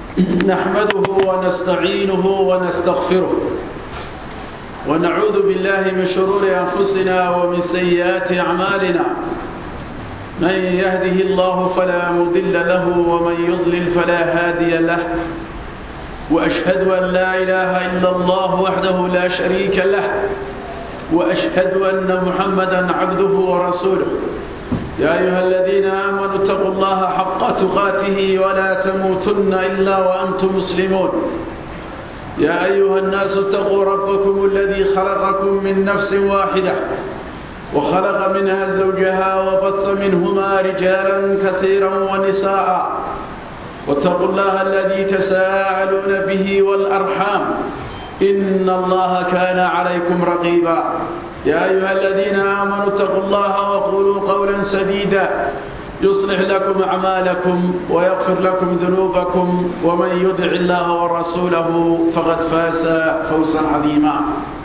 نحمده ونستعينه ونستغفره ونعوذ بالله من شرور أنفسنا ومن سيئات أعمالنا من يهده الله فلا مضل له ومن يضلل فلا هادي له وأشهد أن لا إله إلا الله وحده لا شريك له وأشهد أن محمدا عبده ورسوله يا أيها الذين آمنوا اتقوا الله حق تقاته ولا تموتن إلا وأنتم مسلمون يا أيها الناس اتقوا ربكم الذي خلقكم من نفس واحدة وخلق منها زوجها وبث منهما رجالا كثيرا ونساء واتقوا الله الذي تساءلون به والأرحام إن الله كان عليكم رقيبا يا أيها الذين آمنوا اتقوا الله وقولوا قولا سديدا يصلح لكم أعمالكم ويغفر لكم ذنوبكم ومن يدع الله ورسوله فقد فاز فوزا عظيما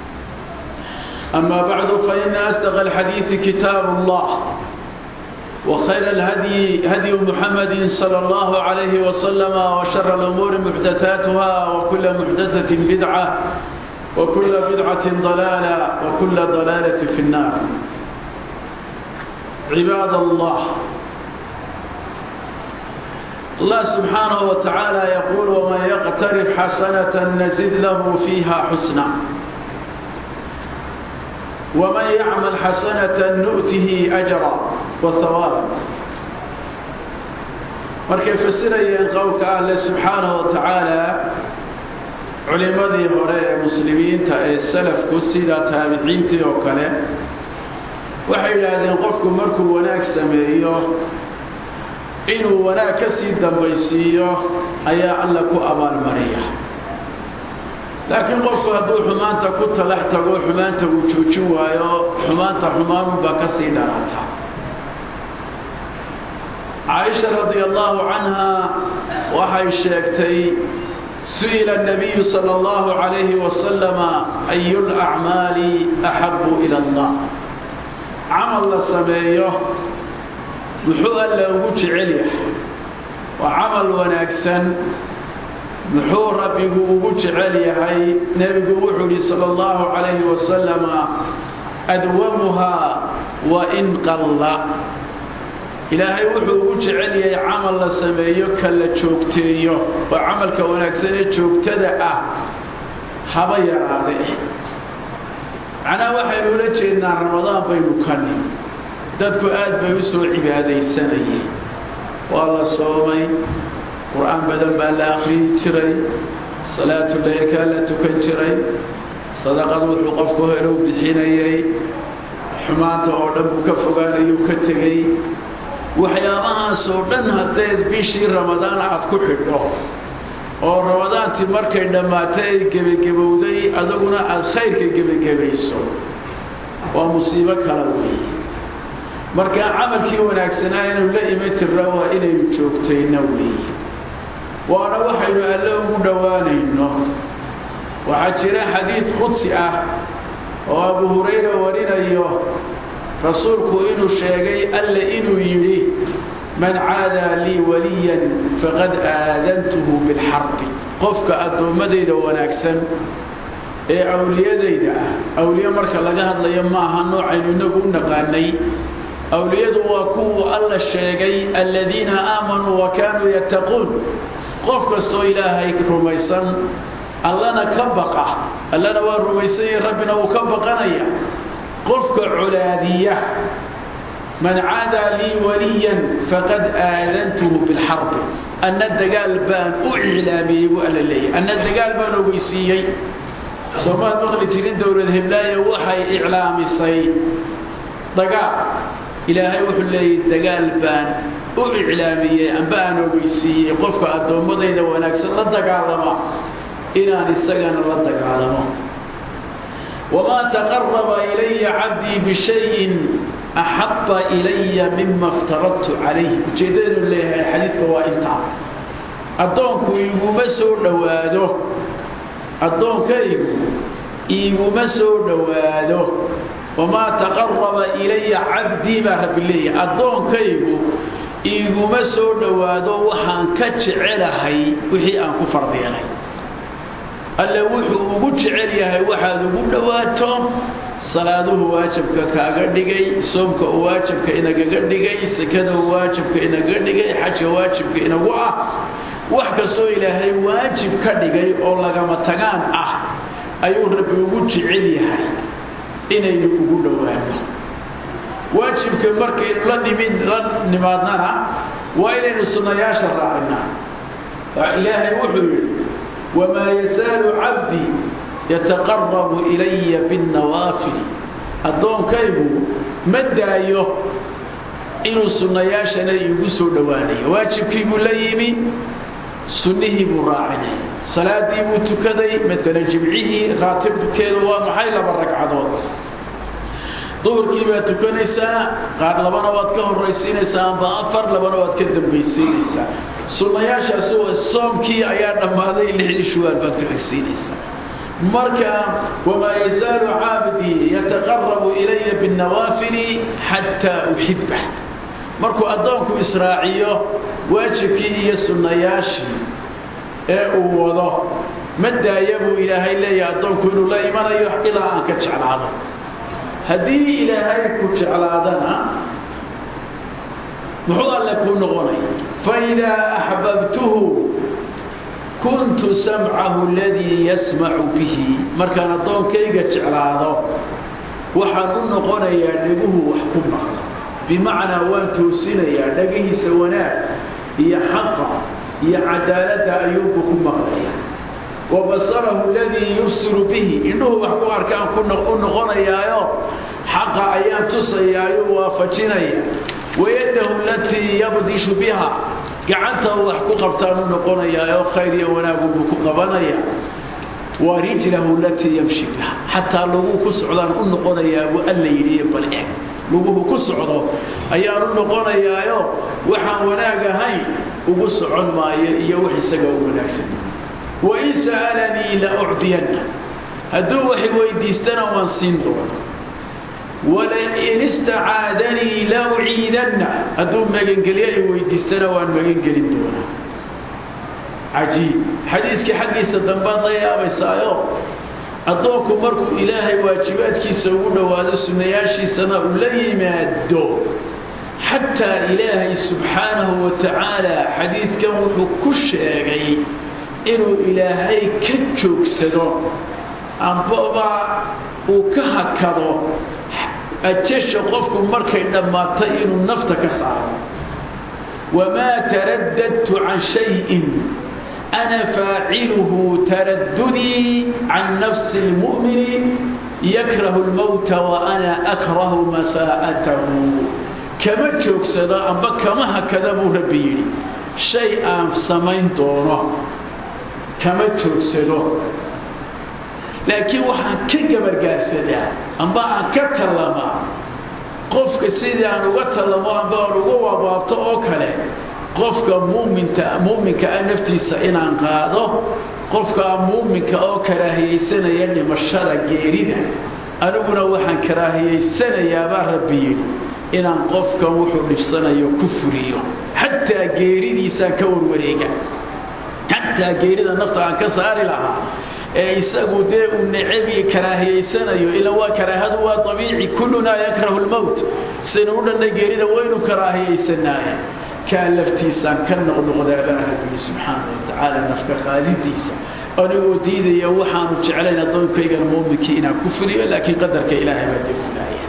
أما بعد فإن أصدق الحديث كتاب الله وخير الهدي هدي محمد صلى الله عليه وسلم وشر الأمور محدثاتها وكل محدثة بدعة وكل بدعة ضلالة وكل ضلالة في النار عباد الله الله سبحانه وتعالى يقول ومن يقترف حسنة نزد له فيها حسنا ومن يعمل حسنة نؤته أجرا وثوابا markay fasirayeen qowlka alle subxaanahu wa tacaala culimmadii hore ee muslimiinta ee salafku sida taabiciintii oo kale waxay yidhaahdeen qofku markuu wanaag sameeyo inuu wanaag ka sii dambaysiiyo ayaa alla ku abaalmariya laakiin qofku hadduu xumaanta ku talax tago xumaanta uu joojin waayo xumaanta xumaanunbaa ka sii dharata caaisha radia allahu canha waxay sheegtay su-ila nabiyu sala allahu calayhi wasalama ayu lacmaali axabu ila allah camal la sameeyo muxuu alla ugu jecel yahay waa camal wanaagsan muxuu rabbigu ugu jecel yahay nebigu wuxuu yihi sala allahu calayhi wasalama adwamuhaa wa in qalla ilaahay wuxuu ugu jecel yahay camal la sameeyo ka la joogteeyo oo camalka wanaagsan ee joogtada ah haba yaraade macnaha waxaynu ula jeednaa ramadaan baynu kani dadku aad bay u soo cibaadaysanayeen waa la soomay qur-aan badan baa la akhriyi jiray salaatu leylkaa la tukan jiray sadaqad wuxuu qofku helow bixinayay xumaanta oo dhan buu ka fogaanayuu ka tegey waxyaabahaasoo dhan haddayd bishii ramadaan aad ku xidho oo ramadaantii markay dhammaatay ay gebagebowday adaguna aada khayrka gebagebayso waa musiibo kala weeye markaa camalkii wanaagsanaa inaynu la iman jirna waa inaynu joogtayna weeye waana waxaynu alle ugu dhowaanayno waxaa jira xadiid qudsi ah oo abu hurayra warinayo rasuulku inuu sheegay alle inuu yidhi man caadaa lii waliyan faqad aadantuhu bilxarbi qofka addoommadayda wanaagsan ee awliyadayda ah awliye marka laga hadlayo maaha noocaynu inagu u naqaanay awliyadu waa kuwuu alla sheegay aladiina aamanuu wa kaanuu yattaquun qof kastoo ilaahay rumaysan allana ka baqa allana waa rumaysanyay rabbina wuu ka baqanaya qofka colaadiya man caadaa lii waliyan faqad aadantuhu bilxarbi anna dagaal baan u iclaamiyey buu alla leeyahy anna dagaal baan ogeysiiyey soomaad maqli jirin dowlad heblaayo waxay iclaamisay dagaal ilaahay wuxuu leeyahy dagaal baan u iclaamiyey amba aan ogeysiiyey qofka addoommadayda wanaagsan la dagaalama inaan isagana la dagaalamo wamaa taqaraba ilaya cabdii bishayin axaba ilaya mima iftaradtu calayh ujeeddadanu leeyahay xadiidka waa intaa addoonku iguma soo dhowaado addoonkaygu iguma soo dhowaado wamaa taqaraba ilaya cabdii baa rabbi leeyahay addoonkaygu iiguma soo dhowaado waxaan ka jecelahay wixii aan ku fardiyanay alle wuxuu ugu jecel yahay waxaad ugu dhowaato salaaduhu waajibka kaaga dhigay soomka uu waajibka inagaga dhigay sekada uu waajibka inaga dhigay xajka waajibka inagu ah wax kastoo ilaahay waajib ka dhigay oo lagama tagaan ah ayuu rabbi ugu jecel yahay inaynu ugu dhowaano waajibka markaynu la nimid la nimaadnana waa inaynu sunnayaasha raacinaa ilaahay wuxuu yidhi wamaa yazaalu cabdii yataqarabu ilaya binnawaafili addoonkaygu ma daayo inuu sunnayaashana iigu soo dhowaanayo waajibkii buu la yimi sunnihii buu raacinay salaadii buu tukaday maalan jimcihii raatibkeedu waa maxay laba ragcadood duhurkii baad tukanaysaa qaar labana waad ka horraysiinaysaa amba afar labana waad ka dambaysiinaysaa sunnayaashaasi waa soomkii ayaa dhammaaday lixdii shuwaal baad ku xigsiinaysaa marka wamaa yazaalu caabdii yataqarabu ilaya binnawaafili xataa uxibah markuu addoonku israaciyo waajibkii iyo sunnayaashii ee uu wado ma daaya buu ilaahay leeyahay addoonku inuu la imanayo ilaa aan ka jeclaado haddii ilaahay ku jeclaadana muxuu alle kuu noqonaya faidaa axbabtuhu kuntu samcahu aladii yasmacu bihi markaan addoonkayga jeclaado waxaan u noqonayaa dheguhu wax ku maqla bimacnaa waan toosinayaa dhagihiisa wanaag iyo xaqa iyo cadaaladda ayuunku ku maqlaya wa basarahu aladii yubsiru bihi indhuhu wax ku arkaan u noqonayaayo xaqa ayaan tusayaayo waafajinaya wayadahu alatii yabdishu biha gacanta uu wax ku qabtaan u noqonayaayoo khayr iyo wanaagunbuu ku qabanaya wa rijlahu alatii yamshi biha xataa laguu ku socdaan u noqonayaa buu alla yidhi bal eg luguhu ku socdo ayaan u noqonayaayo waxaan wanaag ahayn ugu socon maayo iyo wax isaga u wanaagsan wain sa'alanii la ucdiyanna hadduu wax weydiistana waan siin doona walain istacaadanii la uciidanna hadduu magangelyo ay weydiistana waan magangelin doonaa cajiib xadiiskii xaggiisa dambaad la yaabaysaayo addoonku markuu ilaahay waajibaadkiisa ugu dhowaado sunnayaashiisana uu la yimaado xataa ilaahay subxaanahu wa tacaala xadiidkan wuxuu ku sheegay inuu ilaahay ka joogsado ambaba uu ka hakado ajasha qofku markay dhammaatay inuu nafta ka saaro wamaa taraddadtu can shayin ana faaciluhu taraddudii can nafsi اlmu'mini yakrahu اlmowta wa ana akrahu masaa'atahu kama joogsado amba kama hakada buu rabbi yidhi shay aan samayn doono kama joogsado laakiin waxaan ka gabargaarsadaa amba aan ka tallamaa qofka sidii aan uga tallamo amba aan uga wabaabto oo kale qofka muminta mu'minka ah naftiisa inaan qaado qofka muuminka oo karaahiyaysanaya dhimashada geerida aniguna waxaan karaahiyaysanayaabaa rabbi yidhi inaan qofkan wuxuu dhibsanayo ku fuliyo xataa geeridiisaan ka warwareega xataa geerida nafta aan ka saari lahaa ee isagu dee uu necabi karaahiyaysanayo ila waa karaahadu waa abiici kullunaa yakrahu lmowt sidaynu u dhannay geerida waynu karaahiyaysanaaye kaa laftiisaan ka noqnoqdaabaa rabbi subxaana wa tacaala nafka qaadidiisa anigoo diidaya waxaanu jeclayn addoonkaygan muuminkii inaan ku fuliyo laakiin qadarka ilaahay baa dee fulaaya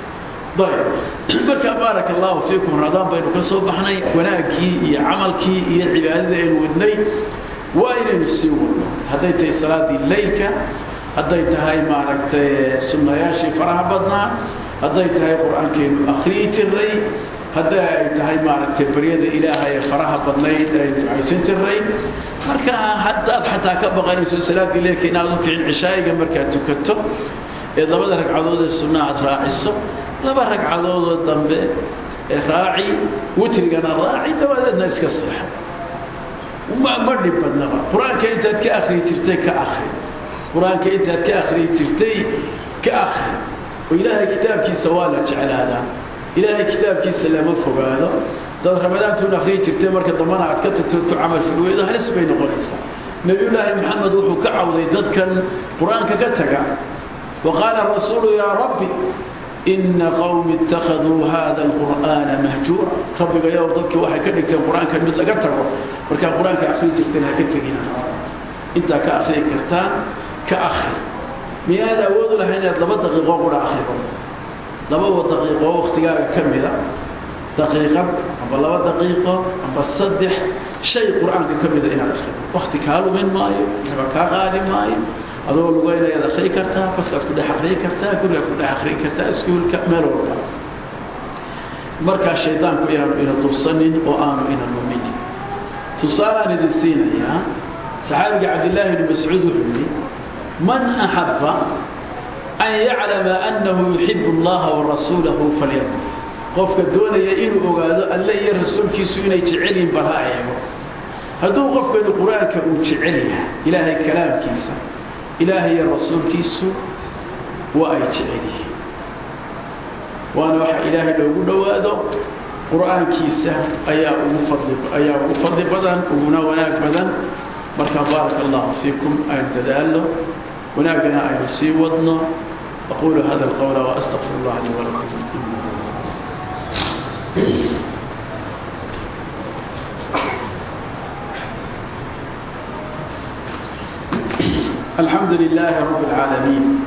ayb markaa baaraka allahu fiikum ramadaan baynu ka soo baxnay wanaaggii iyo camalkii iyo cibaadada aynu wadnay waa inaynu sii wadno hadday tahay salaadii leylka hadday tahay maaragtay sunnayaashii faraha badnaa hadday tahay qur-aankeenu akhriyi jiray hadday ay tahay maaragtay baryada ilaaha ee faraha badnayd ay ducaysan jiray marka haddaad xataa ka baqanayso salaadii leylka inaad u kicin cishaayiga markaad tukato ee labada ragcadood ee sunna aad raaciso laba ragcadoodoo dambe ee raaci witrigana raaci dabadeedna iska seexo ma dhib badnaba qur-aanka intaad ka akriyi jirtay ka akri qur-aanka intaad ka akriyi jirtay ka akri oo ilaahay kitaabkiisa waa la jeclaadaa ilaahay kitaabkiisa lama fogaado dad ramadaantuuna akhriyi jirtay marka dambana aad ka tagto ku camal filweydo halis bay noqonaysaa nebiyullaahi maxamed wuxuu ka cawday dadkan qur-aanka ka taga wa qaala rasuulu yaa rabbi ina qowmi ittakhaduu hada alqur'aana mahjuura rabbiga yow dadkii waxay ka dhigteen qur-aankan mid laga tago markaa qur-aanka akhriyi jirteen ha ka tegina intaa ka akhriyi kartaan ka akhri miyaad awood u lahay inaad laba daqiiqo qura akhrido laba daqiiqo waktigaaga ka mida daqiiqad amba laba daqiiqo amba saddex shay qur-aanka ka mida inaad akhrido wakti kaa lumin maayo raba kaa qaadi maayo adoo lugaynayaad akhriyi kartaa baskaad ku dhex akhriyi kartaa gurigaad ku dhex akhriyi kartaa iskuulka meel walba markaa shaydaanku inaanu ina dubsanin oo aanu ina luminin tusaalaan idin siinayaa saxaabiga cabdillaahi ibni mascuud wuxuu yidhi man axabba an yaclama annahu yuxibu allaha warasuulahu falyaqul qofka doonaya inuu ogaado alle iyo rasuulkiisu inay jecel yihin bal ha eego hadduu qofkanu qur-aanka uu jecel yahay ilaahay kalaamkiisa ilaahay iyo rasuulkiisu waa ay jecel yihiin waana waxa ilaahay loogu dhowaado qur-aankiisa ayaa ugu fadli ayaa ugu fadli badan uguna wanaag badan marka baaraka allahu fiikum aynu dadaalno wanaagana aynu sii wadno aquulu hada alqawla waastaqfir allah lii walakum الحمد لله رب العالمين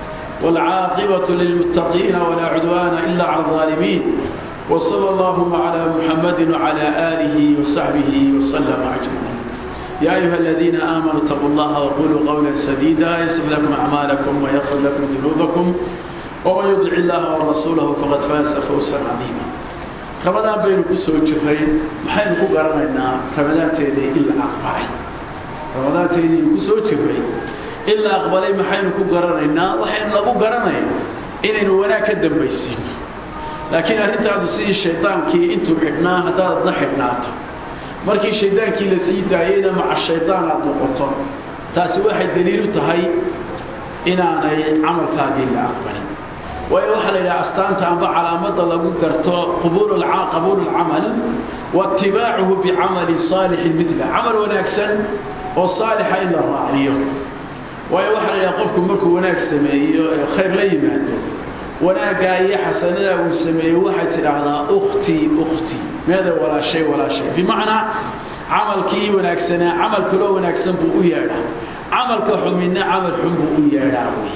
والعاقبة للمتقين ولا عدوان إلا على الظالمين وصلى اللهم على محمد وعلى آله وصحبه وسلم أجمعين يا أيها الذين آمنوا اتقوا الله وقولوا قولا سديدا يصلح لكم أعمالكم ويغفر لكم ذنوبكم ومن يطع الله ورسوله فقد فاز فوزا عظيما رمضان بين كسو جرين maxaynu ku garanaynaa ramadaanteeda ila aqbalay ramadaanteedii ku soo jiray ila aqbalay maxaynu ku garanaynaa waxaynu lagu garanaynaa inaynu wanaag ka dambaysiino laakiin arrintaadu sidii shaydaankii intuu xidhnaa haddaad adna xidhnaato markii shaydaankii la sii daayeyna maca shaydaan aad noqoto taasi waxay daliil u tahay inaanay camalkaagii la aqbalin waayo waxaa la yidhaha astaanta amba calaamada lagu garto qabuul lcamal waatibaacuhu bicamali saalixin mila camal wanaagsan oo saalixa in la raaciyo waayo waxaa la yidhaha qofku markuu wanaag sameeyo ee khayr la yimaado wanaaggaa iyo xasanadaa uu sameeyo waxay tidhaahdaa ukhtii ukhtii meeda walaashay walaashay bimacnaa camalkii wanaagsanaa camal kaloo wanaagsan buu u yeedhaa camalka xumina camal xun buu u yeedhaa wey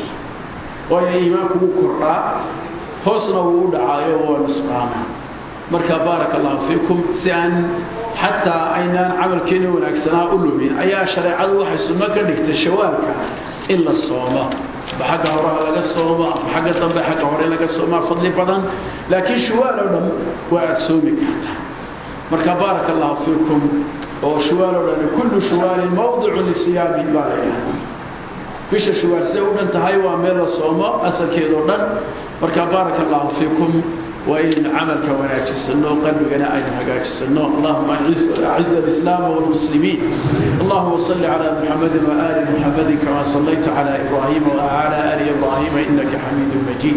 waayo iimaanku wuu kordhaa hoosna wuu u dhacaayo waa nusqaama marka baaraka allahu fiikum si aan xataa aynaan camalkeena wanaagsanaa u lumin ayaa shareecadu waxay sunno ka dhigtay shawaalka in la soomo aba xagga horeha laga soomo ama xagga dambe xagga hore laga soomaa fadli badan laakiin shawaal oo dhan waa aada soomi kartaa marka baaraka allahu fiikum oo shawaal oo dhan kullu shawaalin mawdicu lisiyaamin baa la yidhahdaa bisha shawaal siday u dhan tahay waa meel la soomo asalkeedao dhan marka baaraka allahu fiikum waa inaynu camalka wanaajisano qalbigana aynu hagaajisano allahuma aciz alislaama walmuslimiin allahuma salli calaa muxamadi waaali muxamadi kama sallayta calaa ibraahima wacala aali ibraahima inaka xamiidu majiid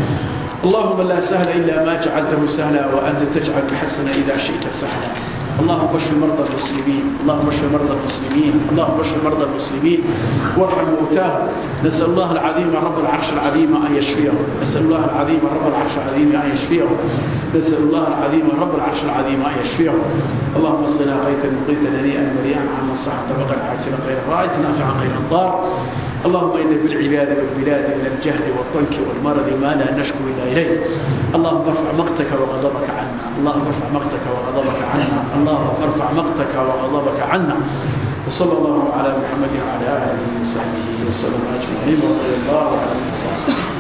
اللهم لا سهل إلا ما جعلته سهلا وأنت تجعل الحسن إذا شئت سهلا اللهم اشف مرضى المسلمين اللهم اشف مرضى المسلمين اللهم اشف مرضى المسلمين وارحم موتاهم نسأل الله العظيم رب العرش العظيم أن يشفيهم نسأل الله العظيم رب العرش العظيم أن يشفيهم نسأل الله العظيم رب العرش العظيم أن يشفيهم اللهم اصلنا غيثا مقيتا هنيئا مريئا عما صح طبقا عاجلا غير رائد نافعا غير ضار اللهم إن بالعباد والبلاد من الجهل والضنك والمرض ما لا نشكو إلا إليك اللهم ارفع مقتك وغضبك عنا اللهم ارفع مقتك وغضبك عنا اللهم ارفع مقتك وغضبك عنا وصلى الله على محمد وعلى آله وصحبه وسلم أجمعين ورضي الله عن